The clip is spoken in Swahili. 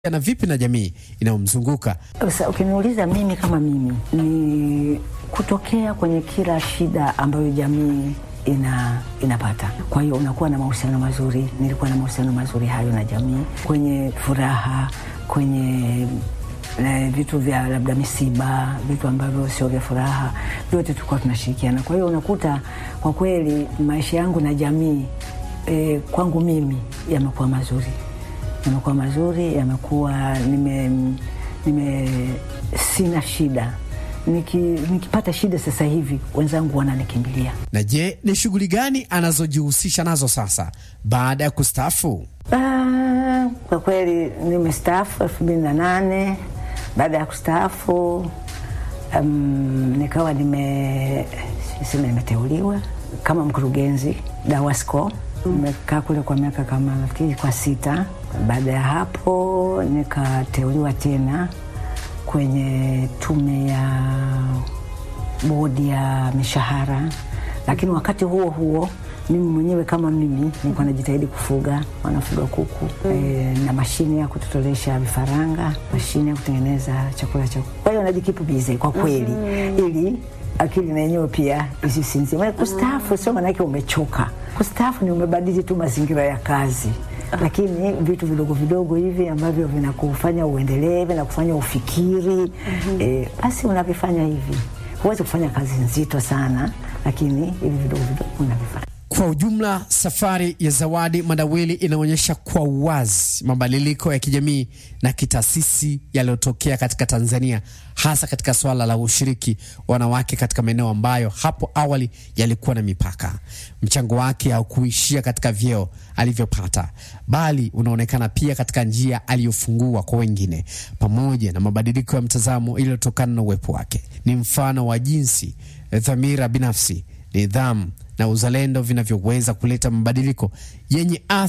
na vipi na jamii inayomzunguka. Sasa ukiniuliza mimi kama mimi, ni kutokea kwenye kila shida ambayo jamii ina inapata. Kwa hiyo unakuwa na mahusiano mazuri. Nilikuwa na mahusiano mazuri hayo na jamii, kwenye furaha, kwenye na vitu vya labda misiba, vitu ambavyo sio vya furaha, vyote tulikuwa tunashirikiana. Kwa hiyo unakuta kwa kweli maisha yangu na jamii e, kwangu mimi yamekuwa mazuri yamekuwa mazuri, yamekuwa nime, nime sina shida Niki, nikipata shida sasa hivi wenzangu wananikimbilia. Na je, ni shughuli gani anazojihusisha nazo sasa baada ya kustaafu? Ah, kwa kweli nimestaafu elfu mbili na nane. Baada ya kustaafu um, nikawa nime sema nimeteuliwa kama mkurugenzi DAWASCO. Nimekaa kule kwa miaka kama nafikiri kwa sita. Baada ya hapo nikateuliwa tena kwenye tume ya bodi ya mishahara, lakini wakati huo huo mimi mwenyewe kama mimi nilikuwa najitahidi kufuga, wanafuga kuku e, na mashine ya kutotolesha vifaranga, mashine ya kutengeneza chakula cha kuku. Kwa hiyo najikipu bize kwa kweli, ili akili na yenyewe pia isisinzie. Maana kustaafu sio maanake umechoka. Kustaafu ni umebadili tu mazingira ya kazi lakini vitu vidogo vidogo hivi ambavyo vinakufanya uendelee, vinakufanya ufikiri basi, mm -hmm. unavifanya hivi. Huwezi kufanya kazi nzito sana, lakini hivi vidogo vidogo unavifanya. Kwa ujumla, safari ya Zawadi Madawili inaonyesha kwa uwazi mabadiliko ya kijamii na kitaasisi yaliyotokea katika Tanzania, hasa katika swala la ushiriki wa wanawake katika maeneo ambayo hapo awali yalikuwa na mipaka. Mchango wake haukuishia katika vyeo alivyopata, bali unaonekana pia katika njia aliyofungua kwa wengine, pamoja na mabadiliko ya mtazamo iliyotokana na uwepo wake. Ni mfano wa jinsi dhamira binafsi, nidhamu na uzalendo vinavyoweza kuleta mabadiliko yenye athari